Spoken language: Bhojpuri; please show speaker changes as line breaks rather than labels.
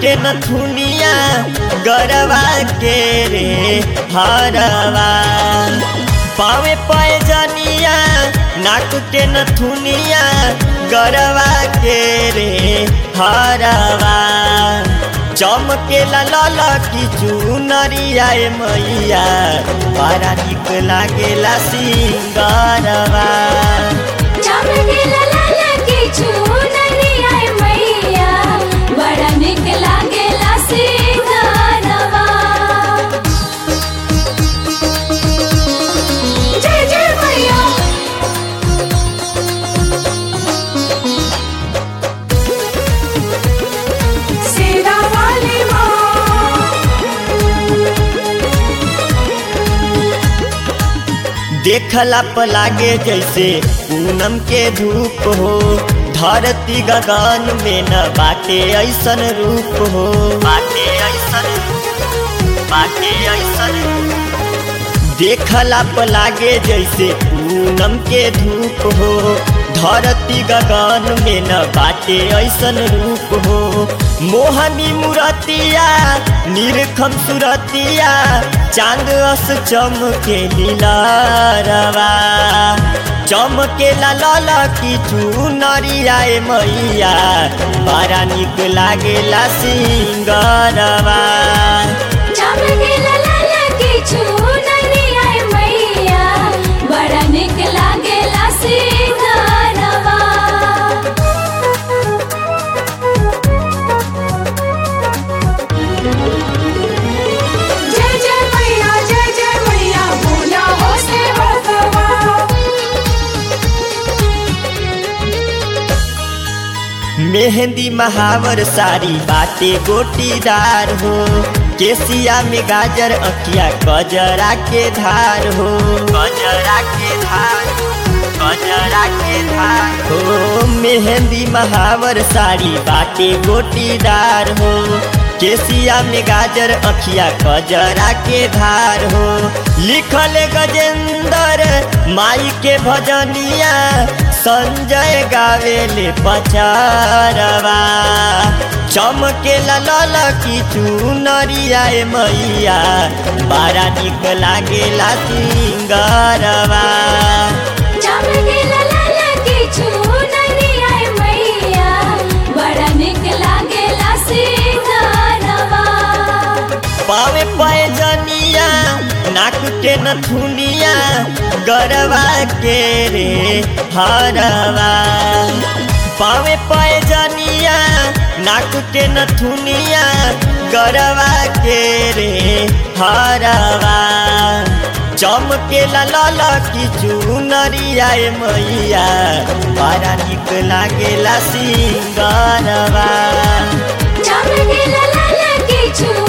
के नथुनिया गरवा के रे हरवा पावे पैजनिया नाक के नथुनिया गरवा के रे हरवा चमके लाल की चुनरिया ए मैया बड़ा निक लागेला सिंगरवा
चमकेला लाल की चुनरिया ए मैया बड़ा निक लागेला सिंगारवा जय जय मैया सेरा वाली माँ
देखला प लागे जैसे पूनम के धूप हो धरती गगन में न बाटे ऐसन रूप हो बाटे ऐसन बाटे ऐसन देखला प लागे जैसे पूनम के धूप हो धरती गगन में न बाटे ऐसन रूप हो मोहनी मुरतिया निरखम सुरतिया चांद अस चमके लीलारवा चमके लाल की चुनरिया ए मैया बड़ा निक लागेला सिंगरवा
चमकेला लाल की चुनरिया ए मैया बड़ा निक लागेला सिंगारवा जय जय मैया जय जय मैया बोला हो सेवकवा
मेहंदी महावर साड़ी बाटे गोटीदार हो केसिया में गाजर अकिया गजरा के धार हो गजरा के धार गजरा के धार हो मेहंदी महावर साड़ी बाटे गोटीदार हो केसिया में गाजर अखिया गजरा के धार हो लिखल गजेंद्र माई के भजनिया संजय गावेले पचारवा चमके लाल की चुनरिया ए मैया बड़ा निक लागेला सिंगरवा
चमकेला लाल की चुनरिया ए मैया बड़ा निक लागेला सिंगारवा
पावे पैजनिया नाक के नथुनिया गरवा के रे हरवा पावे पैजनिया नाक के नथुनिया गरवा के रे हरवा चमके लाल की चुनरिया ए मैया बड़ा निक लागेला सिंगरवा
चमकेला लाल की चुनरिया